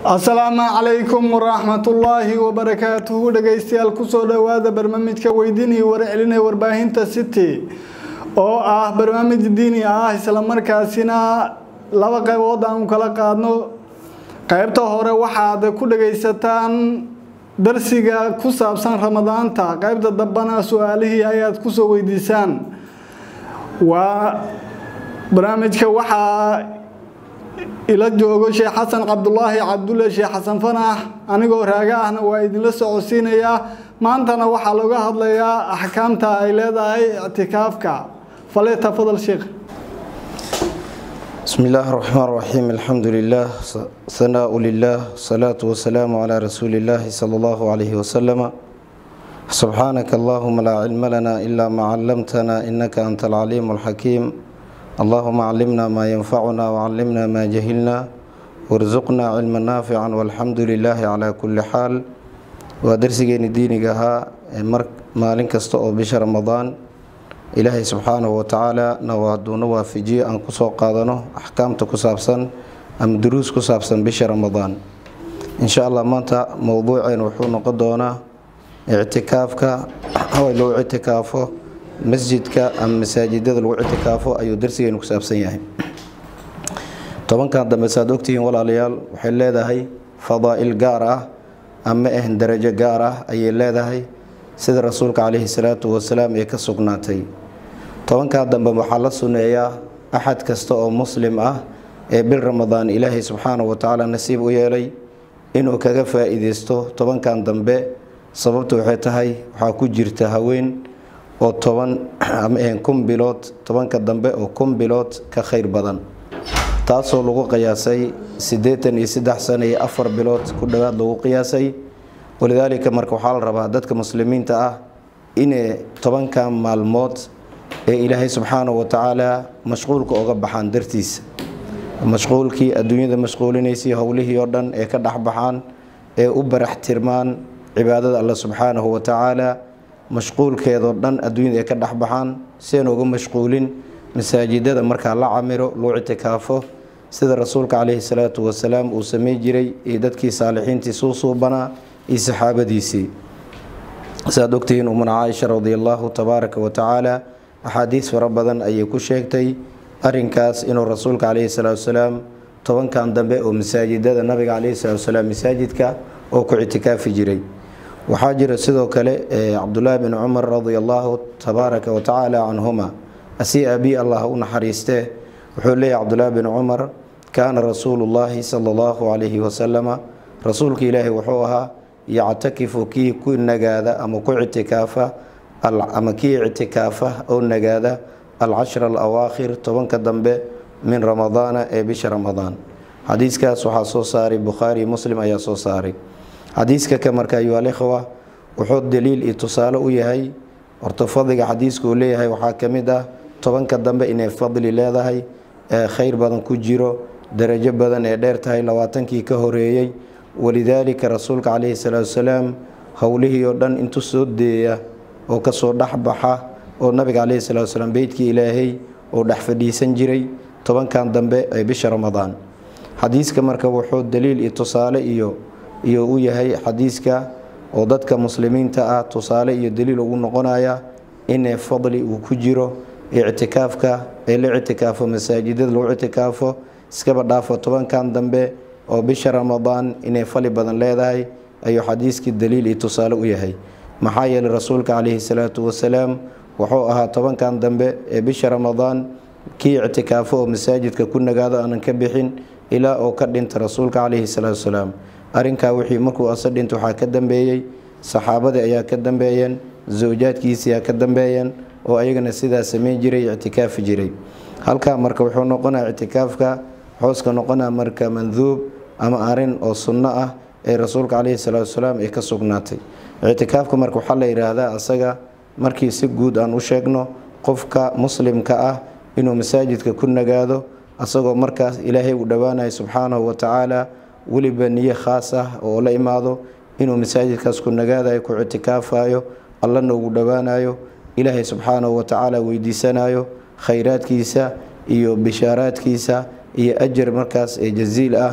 asalaamu calaykum waraxmatullaahi wabarakaatuhu dhegaystayaal kusoo dhowaada barnaamijka weydiin iyo warcelinee warbaahinta city oo ah barnaamij diini ah islamarkaasina laba qaybood aan kala qaadno qaybta hore waxaad ku dhagaysataan darsiga ku saabsan ramadaanta qaybta dambana su-aalihii ayaad kusoo weydiisaan waa barnaamijka waxaa ila joogo sheekh xasan cabdulaahi cabdulle sheekh xasan fanax anigoo raaga ahna waa idinla socodsiinayaa maantana waxaa looga hadlayaa axkaamta ay leedahay ictikaafka fale tafadal sheekh بسم الله الرحمن الرحيم الحمد لله ثناء لله صلاة والسلام على رسول الله صلى الله عليه وسلم سبحانك اللهم لا علم لنا إلا ما علمتنا إنك أنت العليم الحكيم اللهم علمنا ما ينفعنا وعلمنا ما جهلنا وارزقنا علما نافعا والحمد لله على كل حال ودرسيني دينيغا مالين كasta oo bisha ramadaan ilaahay subxaanahu watacaala nawaaduna waafajiye aan kusoo qaadano axkaamta ku saabsan ama duruus ku saabsan bisha ramadaan insha allah maanta mowduuceen wuxuu noqon doonaa ictikaafka haway lagu ictikaafo masjidka ama masaajidada lagu ictikaafo ayuu darsigeenu ku saabsan yahay tobankan dambe saad ogtihiin walaalayaal waxay leedahay fadaa'il gaar ah ama ah darajo gaar ah ayay leedahay sida rasuulka caleyhi salaatu wasalaam ee ka sugnaatay tobankaa dambe waxaa la sunneeyaa axad kasta oo muslim ah ee bil ramadaan ilaahay subxaanahu watacaala nasiib u yeelay inuu kaga faa-iideysto tobankan dambe sababtu waxay tahay waxaa ku jirta haween oo toban ama ahan kun bilood tobanka dambe oo kun bilood ka khayr badan taasoo lagu qiyaasay siddeetan iyo saddex sano iyo afar bilood ku dhowaad lagu qiyaasay walidaalika marka waxaa la rabaa dadka muslimiinta ah inay tobankan maalmood ee ilaahay subxaanahu watacaala mashquulka oga baxaan dartiisa mashquulkii adduunyada mashquulinaysay howlihii oo dhan ee ka dhexbaxaan ee u barax tirmaan cibaadada alle subxaanahu watacaala mashquulkeedoo dhan adduunyada ay ka dhexbaxaan sian uga mashquulin masaajidada markaa la camiro loo ictikaafo sida rasuulka caleyhi salaatu wasalaam uu samey jiray iyo dadkii saalixiintii suu suubanaa iyo saxaabadiisii saad ogtihiin umuna caaisha radi allahu tabaaraka wa tacaala axaadiis fara badan ayay ku sheegtay arinkaas inuu rasuulka caleyhi salaatu wasalaam tobankan dambe oo masaajidada nabiga caleyhi salaatu wasalaam masaajidka oo ku ictikaafi jiray waxaa jira sidoo kale cabdulaahi bin cumar radi allahu tabaaraka wa tacaala canhuma asii aabii allah u naxariistee wuxuu leeyahy cabdulaahi bin cumar kaana rasuulu llaahi sala allahu calayhi wasalama rasuulka ilaahi wuxuu ahaa yactakifu kii ku nagaada ama ku ictikaafa ama kii ictikaafa oo nagaada alcashra alawaakhir tobanka dambe min ramadaana ee bisha ramadaan xadiiskaas waxaa soo saaray bukhaari muslim ayaa soo saaray xadiiska ka marka ayuhalikhwa wuxuu daliil iyo tusaale u yahay horta fadliga xadiiska uu leeyahay waxaa ka mid ah tobanka dambe inay fadli leedahay ee khayr badan ku jiro darajo badan ee dheer tahay labaatankii ka horeeyey walidaalika rasuulka caleyhi salaatu wasalaam howlihii oo dhan intuu soo deeya oo kasoo dhexbaxa oo nabiga caleyhi salatu wasalaam beytkii ilaahay oo dhex fadhiisan jiray tobankan dambe ee bisha ramadaan xadiiska marka wuxuu daliil iyo tusaale iyo iyo u yahay xadiiska oo dadka muslimiinta ah tusaale iyo daliil ugu noqonaya inay fadli uu ku jiro ictikaafka ee la ictikaafo masaajidada lagu ictikaafo iskaba dhaafo tobankan dambe oo bisha ramadaan inay fali badan leedahay ayuu xadiiskii daliil iyo tusaale u yahay maxaa yeelay rasuulka caleyhi salaatu wasalaam wuxuu ahaa tobankan dambe ee bisha ramadaan kii ictikaafo oo masaajidka ku nagaado aanan ka bixin ilaa oo ka dhinta rasuulka caleyhi salaatu wasalaam arrinkaa wixii markuu ase dhinta waxaa ka dambeeyey saxaabadii ayaa ka dambeeyeen zawjaadkiisiyaa ka dambeeyeen oo ayagana sidaa sameyn jiray ictikaafi jiray halkaa marka wuxuu noqonaa ictikaafka xooska noqonaa marka manduub ama arin oo sunno ah ee rasuulka caleyhi salaatu wasalaam ay ka sugnaatay ictikaafka marka waxaa la yidhaahdaa asaga markii si guud aan u sheegno qofka muslimka ah inuu masaajidka ku nagaado asagoo markaas ilaahay uu dhowaanayo subxaanahu watacaala weliba niyo khaas ah oo la imaado inuu masaajidkaas ku nagaadayo ku ictikaafayo allana ugu dhowaanayo ilaahay subxaanahu watacaala weydiisanayo khayraadkiisa iyo bishaaraadkiisa iyo ajar markaas ee jaziil ah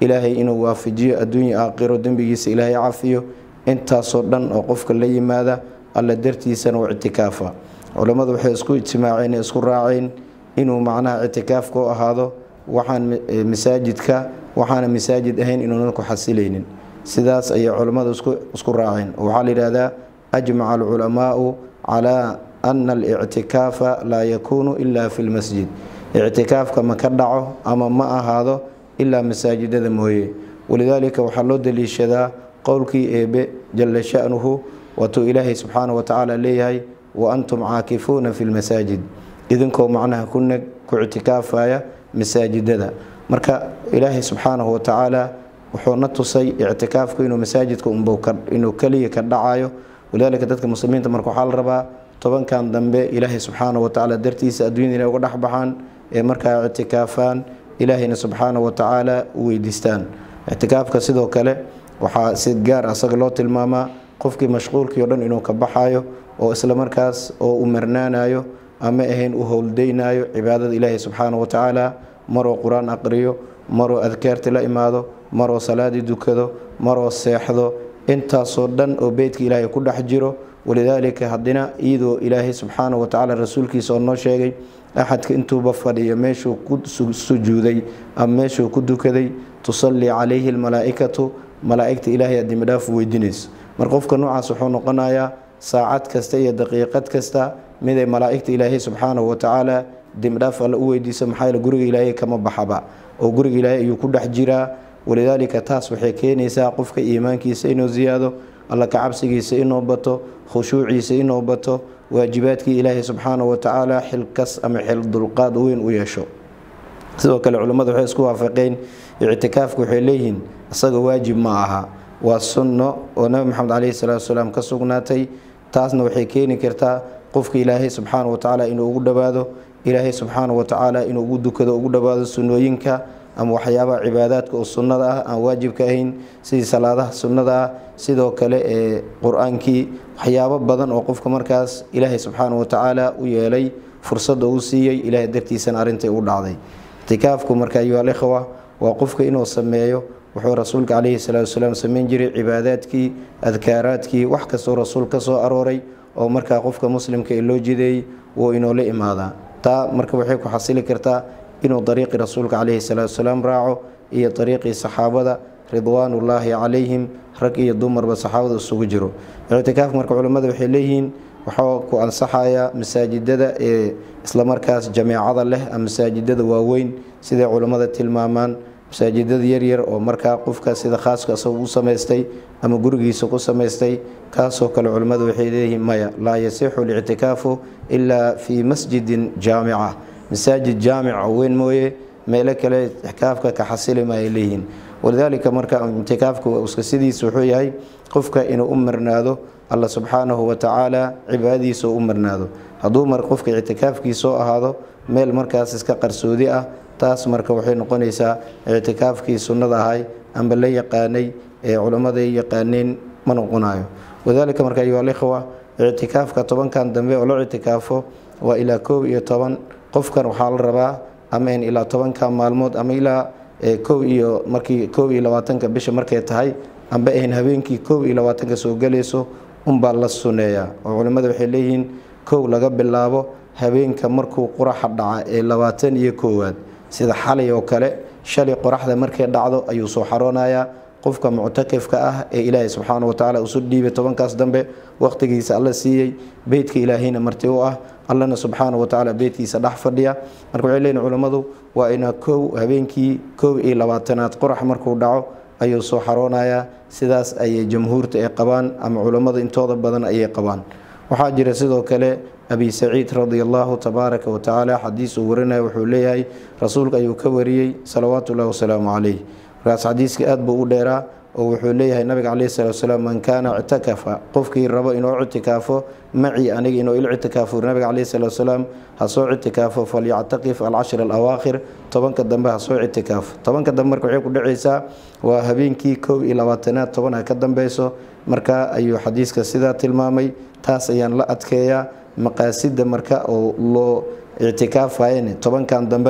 ilaahay inuu waafajiyo adduunya aakhiro dembigiisa ilaahay cafiyo intaasoo dhan oo qofka la yimaada alla dartiisana u ictikaafa culammadu waxay isku ijtimaaceen isku raaceen inuu macnaha ictikaafka u ahaado waxaan masaajidka waxaana masaajid ahayn inuunan ku xasilaynin sidaas ayay culammadu isku raaceen waxaa la yidhahdaa ajmaca alculamaau calaa ana alictikaafa laa yakuunu ila fi lmasjid ictikaafka ma ka dhaco ama ma ahaado ilaa masaajidada mooye walidaalika waxaa loo daliishadaa qowlkii eebe jala shanuhu waatuu ilaahay subxaana wa tacaala leeyahay wa antum caakifuuna fi lmasaajid idinkoo macnaha ku neg ku ictikaafaya masaajidada marka ilaahay subxaanahu watacaala wuxuu na tusay ictikaafku inuu masaajidka inuu keliya ka dhacayo walidaalika dadka muslimiinta marka waxaa la rabaa tobankan dambe ilaahay subxaanahu watacaala dartiisa adduunyada inay uga dhex baxaan ee markaa ictikaafaan ilaahayna subxaanahu watacaala u weydiistaan ictikaafka sidoo kale waxaa si gaar asaga loo tilmaamaa qofkii mashquulkii o dhan inuu ka baxayo oo isla markaas oo u marnaanayo ama ahayn u howldaynayo cibaadada ilaahay subxaana wa tacaala maroo qur-aan aqriyo maroo adkaarti la imaado maroo salaadii dukado maroo seexdo intaasoo dhan oo beytka ilaahay ku dhex jiro walidaalika haddina iyadoo ilaahay subxaana wa tacaala rasuulkiisa oo noo sheegay axadka intuuba fadhiyo meeshuu ku sujuuday ama meeshuu ku dukaday tusallii calayhi almalaa'ikatu malaa'igta ilaahay aad dembidhaaf weydiinayso mar qofka noocaas wuxuu noqonayaa saacad kasta iyo daqiiqad kasta miday malaa'igta ilaahay subxaanahu watacaala dembidhaaf alla u weydiiso maxaa yeele guriga ilaahay kama baxaba oo guriga ilaahay ayuu ku dhex jiraa walidaalika taas waxay keenaysaa qofka iimaankiisa inuu ziyaado alla kacabsigiisa inuu bato khushuuciisa inuu bato waajibaadkii ilaahay subxaanahu watacaala xilkas ama xil dulqaad weyn u yeesho sidoo kale culimmadu waxay isku waafaqeen ictikaafka waxay leeyihiin isaga waajib ma aha waa sunno oo nabi maxamed caleyhi salaatu wasalaam ka sugnaatay taasna waxay keeni kartaa qofka ilaahay subxaana wa tacaala inuu ugu dhowaado ilaahay subxaana wa tacaala inuu ugu dukado ugu dhowaado sunnooyinka ama waxyaabaha cibaadaadka oo sunnada ah aan waajibka ahayn sidii salaadaha sunnada ah sidoo kale ee qur-aankii waxyaabo badan oo qofka markaas ilaahay subxaana wa tacaala u yeelay fursadda uu siiyey ilaahay dartiisana arrintay u dhacday ictikaafku marka ayuha alikhwa waa qofka inuu sameeyo wuxuu rasuulka caleyhi salaatu wasalaam sameyn jiray cibaadaadkii adkaaraadkii wax kastoo rasuul ka soo arooray oo markaa qofka muslimka ee loo jideeyey wuu inoola imaadaa taa marka waxay ku xasili kartaa inuu dariiqii rasuulka caleyhi salaatu wasalaam raaco iyo dariiqii saxaabada ridwaanullaahi calayhim rag iyo dumarba saxaabada isugu jiro ictikaafka marka culimmada waxay leeyihiin waxaa ku ansaxaya masaajidada ee islamarkaas jameecada leh ama masaajidada waaweyn siday culimmada tilmaamaan masaajidada yaryar oo markaa qofka sida khaaska isaga u samaystay ama gurigiisa ku samaystay kaasoo kale culimmadu waxay leeyihiin maya laa yasixu lictikaafu ilaa fii masjidin jaamica masaajid jaamica weyn mooye meelo kale ictikaafka ka xasili ma ay leeyihiin walidaalika marka ictikaafka iska sidiisa wuxuu yahay qofka inuu u marnaado alla subxaanahu watacaala cibaadadiisa u marnaado hadduu mar qofka ictikaafkiisoo ahaado meel markaas iska qarsoodi ah taas marka waxay noqonaysaa ictikaafkii sunnada ahay amba la yaqaanay ee culimmaday yaqaaneen ma noqonayo wadaalika marka ayuha alikhwa ictikaafka tobankan dambe oo loo ictikaafo waa ilaa koob iyo toban qofkan waxaa la rabaa ama in ilaa tobanka maalmood ama ilaa kow iyo markii koob iyo labaatanka bisha markay tahay amba ahayn habeenkii koob iyo labaatanka soo gelayso unbaa la suneeyaa oo culimmada waxay leeyihiin kow laga bilaabo habeenka markuu quraxa dhaca ee labaatan iyo koowaad sida xalay oo kale shalay qoraxda markay dhacdo ayuu soo xaroonayaa qofka muctakifka ah ee ilaahay subxaana wa tacaala usu dhiibay tobankaas dambe wakhtigiisa alla siiyey beytka ilaahayna marti u ah allana subxaana wa tacaala beytkiisa dhex fadhiya marka waxay leeyihin culammadu waa ina kow habeenkii koob iyo labaatanaad qorax markuu dhaco ayuu soo xaroonayaa sidaas ayay jamhuurta ay qabaan ama culammada intooda badan ayay qabaan waxaa jira sidoo kale abi saciid radi allahu tabaaraka wa tacaala xadiis uu warinaya wuxuu leeyahay rasuulka ayuu ka wariyey salawaatu ullahi wasalaamu calayh markaas xadiiska aad buu u dheeraa oo wuxuu leeyahay nabiga caleyhi salatu wasalaam man kaana ictakafa qofkii rabo inuu ictikaafo macii aniga inuu il ictikaafo nabiga caleyhi salatu wasalaam ha soo ictikaafo falyactakif alcashir alawaakhir tobanka dambe ha soo ictikaafo tobanka dambe marka waxay ku dhacaysaa waa habeenkii koob iyo labaatanaad toban ha ka dambeyso marka ayuu xadiiska sidaa tilmaamay taas ayaan la adkeeyaa maqaasida marka oo loo ictikaafayane tobankan dambene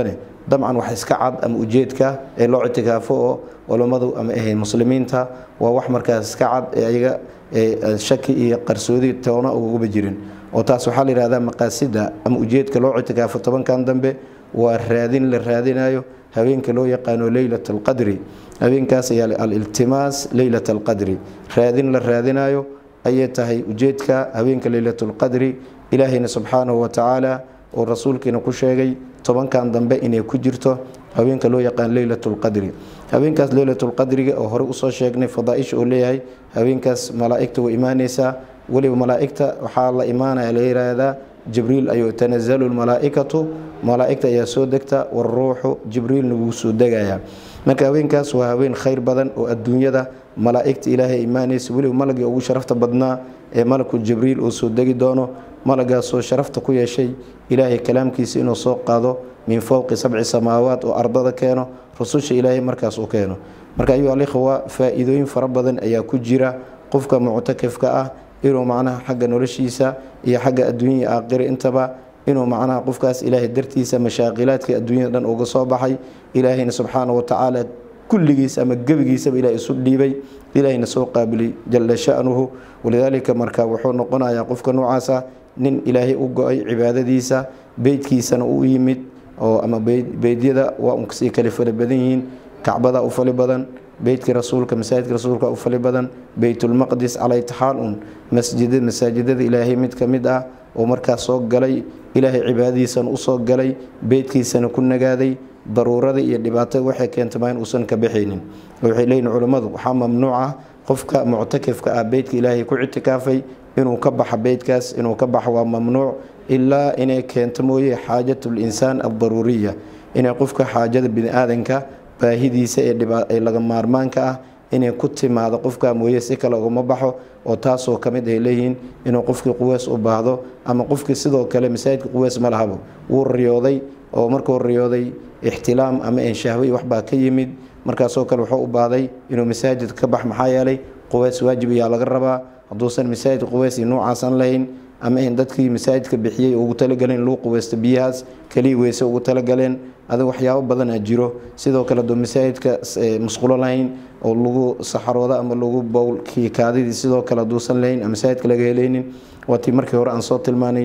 dabcan wax iska cad ama ujeedka ee loo ictikaafo oo culammadu ama ahayd muslimiinta waa wax markaas iska cad ee ayaga shaki iyo qarsoodi toona ugaba jirin oo taas waxaa la yihahdaa maqaasida ama ujeedka loo ictikaafo tobankan dambe waa raadin la raadinayo habeenka loo yaqaano leylat alqadri habeenkaas ayaa aliltimaas leylat alqadri raadin la raadinayo ayay tahay ujeedka habeenka leylatulqadri ilaahayna subxaanahu watacaala oo rasuulkiina ku sheegay tobankan dambe inay ku jirto habeenka loo yaqaan leylatulqadri habeenkaas leylatulqadriga oo hore usoo sheegnay fadaaisha uu leeyahay habeenkaas malaa'igta way imaaneysaa weliba malaa'igta waxaa la imaanaya la yiraahdaa jibriil ayuu tanazalu lmalaa'ikatu malaa'igta ayaa soo degta waruuxu jibriilna wuu soo degayaa marka haweenkaas waa haween khayr badan oo adduunyada malaa'igta ilaahay imaanaysa weliba malagii ugu sharafta badnaa ee malakul jibriil uu soo degi doono malagaasoo sharafta ku yeeshay ilaahay kalaamkiisa inuu soo qaado min fowqi sabci samaawaat oo ardada keeno rususha ilaahay markaas u keeno marka ayuu alikhwa faa-iidooyin fara badan ayaa ku jira qofka muctakifka ah inuu macnaha xagga noloshiisa iyo xagga adduunya aakhira intaba inuu macnaha qofkaas ilaahay dartiisa mashaaqilaadka adduunyada dhan uga soo baxay ilaahayna subxaana watacaala kulligiis ama gebigiisaba ilaah isu dhiibay ilaahayna soo qaabilay jala shanuhu walidaalika marka wuxuu noqonayaa qofka noocaasa nin ilaahay u go-ay cibaadadiisa beydkiisana u yimid oo ama beydyada waa unsii kale fali badan yihiin kacbada u fali badan beytka rasuulka masaajidka rasuulka u fali badan beytulmaqdis calaytixaal un masjida masaajidada ilaahay mid ka mid ah oo markaas soo galay ilaahay cibaadadiisana usoo galay beydkiisana ku nagaaday daruurada iyo dhibaatada waxay keentama in uusan ka baxaynin waxay leeyihin culammadu waxaa mamnuuc ah qofka muctakifka ah beydka ilaahay ku ictikaafay inuu ka baxa beydkaas inuu ka baxo waa mamnuuc ilaa inay keento mooye xaajatul insaan aldaruuriya inay qofka xaajada bini-aadanka baahidiisa ee laga maarmaanka ah inay ku timaado qofka mooye si kale ugama baxo oo taasoo kamid ay leeyihiin inuu qofkii quweys u baahdo ama qofkii sidoo kale masaajidka quweys ma lahabo wuu riyooday oo markuu riyooday ixtilaam ama enshahway waxbaa ka yimid markaasoo kale wuxuu u baahday inuu masaajid ka bax maxaa yeelay quweys waajib ayaa laga rabaa hadduusan masaajid quweys iyo nuucaasan lahayn ama in dadkii masaajidka bixiyey ugu talagaleen luu quweysta biyahaas keliya weyse ugu talagaleen adig waxyaabo badanaa jiro sidoo kale aduu masaajidka musqulo lahayn oo lagu saxarooda ama lagu bowlkii kaadidii sidoo kale haduusan lahayn masaajidka laga helaynin waa tii markii hore aan soo tilmaanay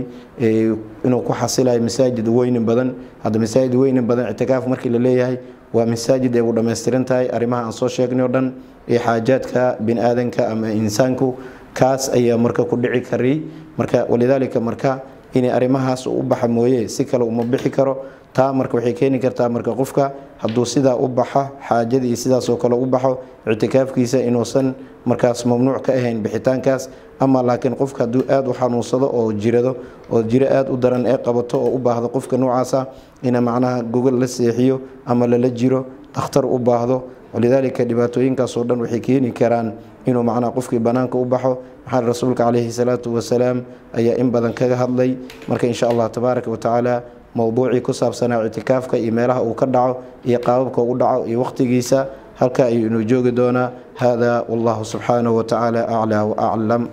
inuu ku xasilayo masaajid weynin badan hadda masaajid weynin badan ictikaaf markii la leeyahay waa masaajid ay u dhammaystiran tahay arrimaha aan soo sheegnay o dhan ee xaajaadka bini aadanka ama insaanku kaas ayaa marka ku dhici kari marka walidaalika marka inay arrimahaas u baxa mooye si kale uma bixi karo taa marka waxay keeni kartaa marka qofka hadduu sidaa u baxa xaajadii sidaasoo kale u baxo ictikaafkiisa inuusan markaas mamnuuc ka ahayn bixitaankaas ama laakiin qofka hadduu aada u xanuunsado oo jirado oo jiro aada u daran ee qabato oo u baahdo qofka noocaasa ina macnaha gogol la seexiyo ama lala jiro dhakhtar u baahdo walidaalika dhibaatooyinkaasoo dhan waxay keeni karaan inuu macnaha qofkii bannaanka u baxo maxaa rasuulka caleyhi salaatu wasalaam ayaa in badan kaga hadlay marka insha allah tabaaraka watacaala mowduucii ku saabsanaa ictikaafka iyo meelaha uu ka dhaco iyo qaababka u dhaco iyo waqtigiisa halka ayuu inuu joogi doonaa hada wallahu subxaanahu watacaala aclaa waaclam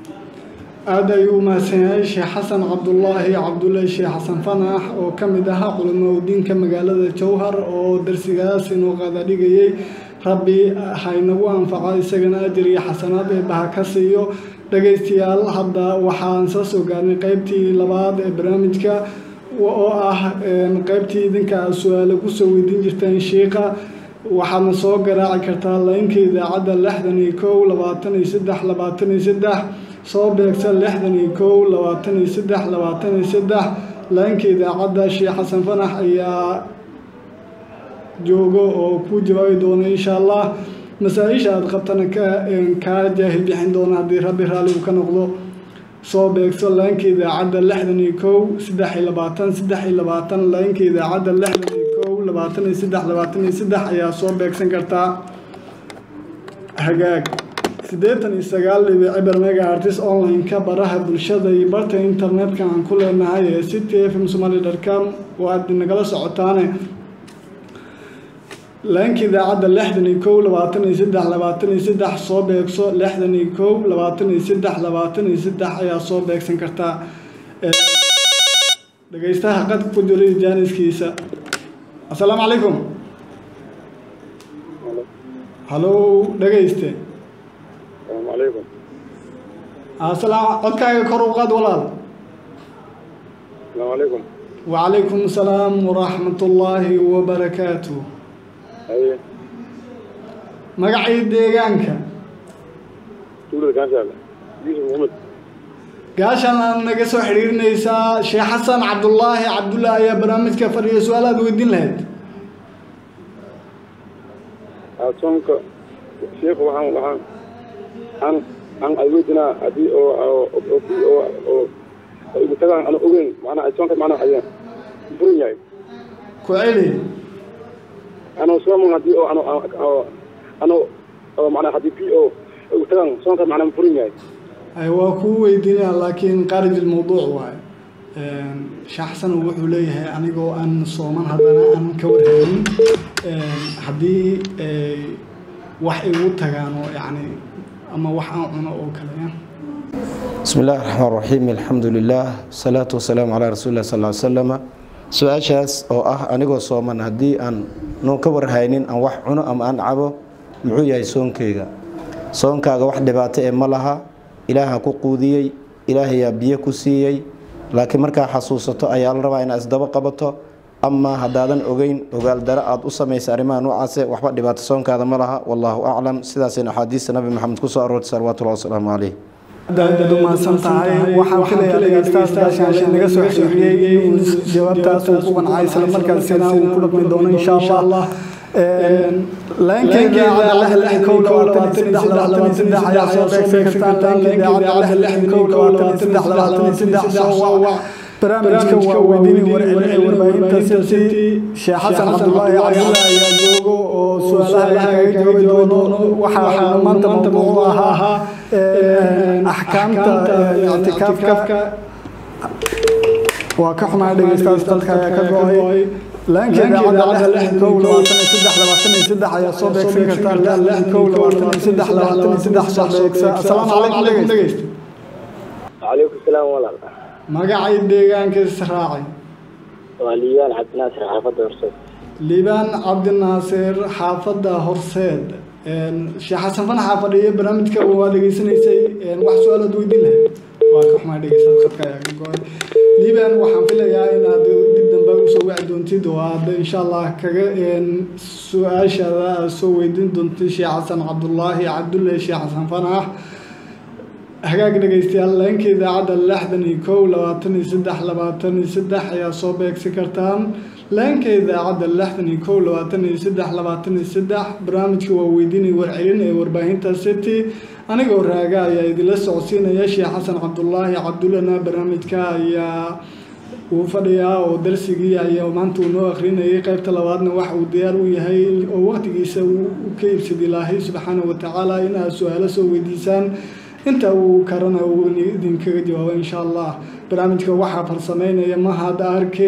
aada ayuu umahadsan yahay sheekh xasan cabdulaahi cabdullaahi sheekh xasan fanax oo ka mid ahaa culimadiinka magaalada jowhar oo darsigaas inuu qaadadhigayey rabbi haynagu anfaco isagana ajir iyo xasanaad ee baha ka siiyo dhagaystayaal hadda waxaan soo soo gaarnay qeybtii labaad ee barnaamijka oo ah qeybtii idinka aad su-aale kusoo weydiin jirteen shiiqa waxaadna soo garaaci kartaa laynka idaacadda lixdan iyo kow labaatan iyo saddex labaatan iyo saddex soo beegsa lixdan iyo kow labaatan iyo saddex labaatan iyo saddex laynka idaacadda sheekh xasan fanax ayaa joogo oo kuu jawaabi doona insha allah masaa-isha aada qabtana kaa jaahil bixin doona haddii rabbi raalli uu ka noqdo soo beegso laynka idaacadda lixdan iyo kow saddex iyo labaatan saddex iyo labaatan laynka idaacadda lixdan iyo kow labaatan iyo saddex labaatan iyo saddex ayaa soo beegsan kartaa hagaag siddeetan iyo sagaal dhibic cibar mega artist online-ka baraha bulshada iyo barta internetka aan ku leenahay ee city f m somali dotcom waad nagala socotaane laanka idaacadda lixdan iyo kow labaatan iyo saddex labaatan iyo saddex soo beegso lixdan iyo kow labaatan iyo saddex labaatan iyo saddex ayaa soo beegsan kartaa dhagaystaha qadka ku jiray jaaniskiisa assalaamu calaykum halow dhegayste السلام عليكم asalaam codkaaga kor u qaad walaal السلام عليكم وعليكم السلام ورحمة الله وبركاته اي magacii deegaanka تقول كان شغال يوسف محمد gaashan aad naga soo xidhiirinaysaa sheekh xasan cabdulaahi cabdullaahi ayaa barnaamijka fadhiya su-aal aad weydiin lahayd أصونك شيخ وحان وحان عن عن أيوتنا أدي أو أو أو في أو أو مثلا أنا أقول معنا أصونك معنا حيان فرن جاي ku celi أنا أصلا أدي أو أنا أو أنا أو معنا حدي في أو مثلا أصونك معنا فرن جاي ay waa kuu weydiinaya laakiin qaarij ilmawduuc waaye sheekh xasan wuxuu leeyahay anigoo aan sooman haddana aan ka warhaynin haddii ay wax igu tagaan oo yacni ama wax aan cuno oo kale ya بسم الله الرحمن الرحيم الحمد لله والصلاة والسلام على رسول الله صلى الله عليه وسلم su-aashaas oo ah anigoo sooman haddii aan noon ka warhaynin aan wax cuno ama aan cabo muxuu yahay soonkeyga soonkaaga wax dhibaato ee ma laha ilaaha ku quudiyey ilaahayaa biyo ku siiyey laakiin markaa xasuusato ayaa la rabaa inaad isdaba qabato ama haddaadan ogeyn ogaaldaro aad u samaysa arrimaha noocaase waxba dhibaato soonkaada ma laha wallaahu aclam sidaasayna axaadiista nabi maxamed kusoo aroortay salawaatullahi wasalaamu caleyh aad umahadsan tahay waxaan filayaa dhegeystaas gaashaasha naga soo xiriiriyey in jawaabtaas uu ku qancay isla markaasina uu ku dhaqmi doono insha allah laankeyga idaacada lixdan kow labaatan iyo saddex labaatan iyo saddex ayaa soo beegsan kartaan laankeyga idaacada lixdan kow labaatan iyo saddex labaatan iyo saddex soo wac barnaamijka waa weydiini warcelin warbaahinta city sheekh xasan cabdulaahi cabdulla ayaa joogo oo su-aalaha kaga jawaabi doono waxaa maanta mawduucu ahaa axkaamta ictikaafka waa ka xumaa dhegeystaas dadka ayaa ka go-ay laankeeda idaacada lixdan kow labaatan iyo saddex labaatan iyo saddex ayaa soo beegsan kartaa lixdan kow labaatan iyo saddex labaatan iyo saddex soo beegsa asalaamu calaykum dhegeysta وعليكم السلام والله magacay deegaanka israacay وليان عبد الناصر حافظ ورسول liibaan cabdinaasir xaafadda horseed sheekh xasan fanaxa fadhiya barnaamijka waa dhegeysanaysay wax su-aalaad weydiin lahayd waa ka xumaa dhegeystaad khadka ayaa ka go-ay liibaan waxaan filayaa inaad dib dambe usoo wici doontid oo aad insha allah kaga su-aashaada aad soo weydiin doontid sheekh xasan cabdulaahi cabdulle sheekh xasan fanax hagaag dhegeystayaal leenka idaacadda lixdan iyo kow labaatan iyo saddex labaatan iyo saddex ayaa soo beegsi kartaan leenka idaacadda lixdan iyo kow labaatan iyo saddex labaatan iyo saddex barnaamijka waa weydiinay warcelin ee warbaahinta city anigoo raaga ayaa idinla socodsiinaya sheekh xasan cabdulaahi cabdullana barnaamijka ayaa uu fadhiyaa oo darsigii ayaa maanta uu noo akrinayay qaybta labaadna waxa uu diyaar u yahay oo waqtigiisa uu ka iibsada ilaahay subxaanahu watacaala inaad su-aalo soo weydiisaan inta uu karana uu idinkaga jawaabo insha allah barnaamijka waxaa farsameynaya mahad arke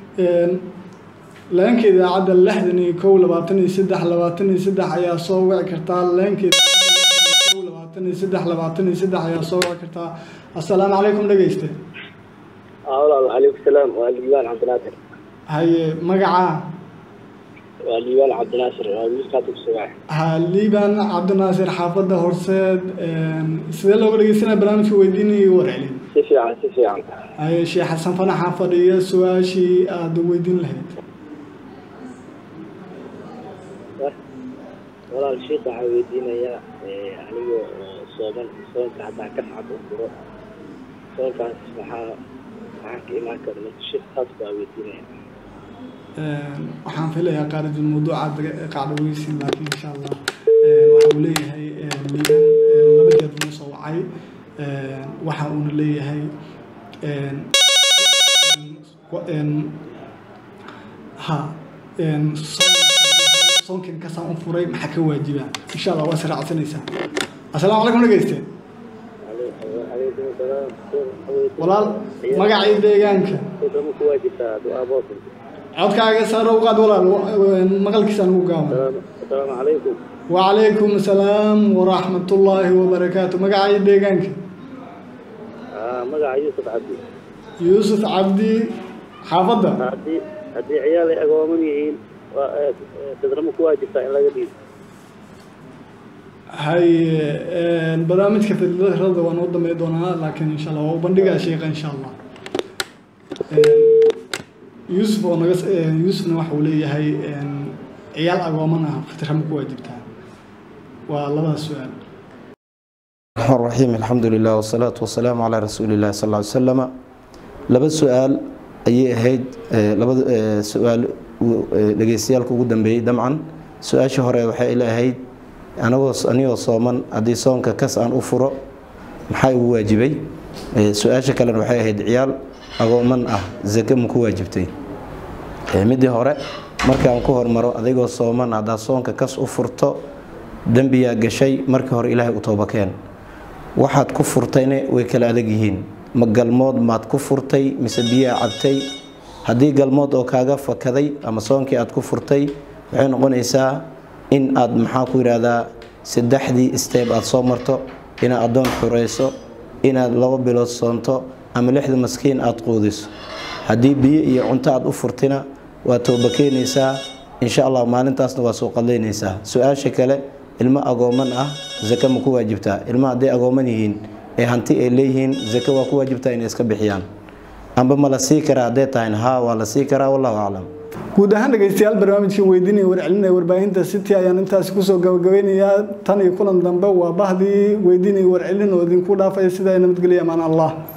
leenka idaacadda lixdan iyo kow labaatan iyo saddex labaatan iyo saddex ayaa soo wici kartaa leenka kow labaatan iyo saddex labaatan iyo saddex ayaa soo wici kartaa assalaamu calaykum dhegeyste والله وعليكم السلام وليان عبد الناصر haye magacaa وليان عبد الناصر ويوسف كاتب السباع ha liibaan cabdinaasir xaafadda horseed sidee looga dhegeysanaya barnaamijka weydiinaya iyo warcelin سيفي عن سيفي عن haye sheekh xasan fanaxa fadhiya su-aashii aada weydiin lahayd والله الشيخ عاودينا يا أنيو صوبان صوبان كحدا كفعة أخرى صوبان كان سبحا معك إيمان كرمت الشيخ خاص عاودينا waxaan filayaa qaarijul mawduucaad qacdhaweysin laakiin insha allah waxa uu leeyahay liiban laba jeer noo soo wacay waxa uuna leeyahay ha soonkin kasaan u furay maxaa ka waajiba insha allah waa israacsanaysaa assalaamu calaykum dhegeyste عليكم السلام walaal magacii deegaanka كم كواجب دعاء باطل codkaaga sare u qaad walaal maqalkiisaan ugu gaaban السلام عليكم وعليكم السلام ورحمة الله وبركاته مقعي ديغانك آه مقع يوسف عبدي يوسف عبدي حافظة عبدي haddii ciyaal ay agooman yihiin waa eh, eh, fidrama ku waajibtaa in laga dhiibo haye barnaamijka fidrada waan u damey doonaa laakiin insha allah waa u bandhigaa sheekha insha allah yuusuf oo naga yuusufna waxa uu leeyahay ciyaal agooman ah fitra ma ku waajibtaa waa labadaas su-aal الرحمن الرحيم الحمد لله والصلاة والسلام على رسول الله صلى الله عليه وسلم laba su-aal ayay ahayd eh, labada eh, su-aal uu, eh, dhageystayaalka ugu dambeeyey damcan su-aasha hore waxay ila ahayd anagoo anigoo sooman haddii soonka kas aan u furo maxaa igu waajibay Eh, su-aasha kalena waxay ahayd ciyaal agooman ah zake ma ku waajibtay Eh, midii hore markaan ku hormaro adigoo sooman haddaad soonka kas u furto dembiyaa gashay markii hore ilaahay u toobakeen waxaad ku furtayna way kala adag yihiin ma galmood maad ku furtay mise biyaa cabtay haddii galmood oo kaaga fakaday ama soonkii aad ku furtay waxay noqonaysaa in aad maxaa ku yidhaahdaa saddexdii steeb aad soo marto inaad addoon xurayso inaad laba bilood soonto ama lixda maskiin aad quudiso haddii biyo iyo cunto aad u furtina waa tooba keenaysaa insha allah maalintaasna waa soo qadaynaysaa su-aasha kale ilmo agooman ah zake ma ku waajibtaa ilmo hadday agooman yihiin ee hanti ay leeyihiin zake waa ku waajibtaa inay iska bixiyaan amba ma la sii karaa hadday tahayn haa waa la sii karaa wallahu aclam guud ahaan dhegeystayaal barnaamijkan weydiinaya warcelinaya warbaahinta city ayaan intaasi kusoo gabagabeynayaa tan iyo kulan dambe waa bahdii weydiinaya warcelin oo idinku dhaafaya sidaa nabadgelya amaan allah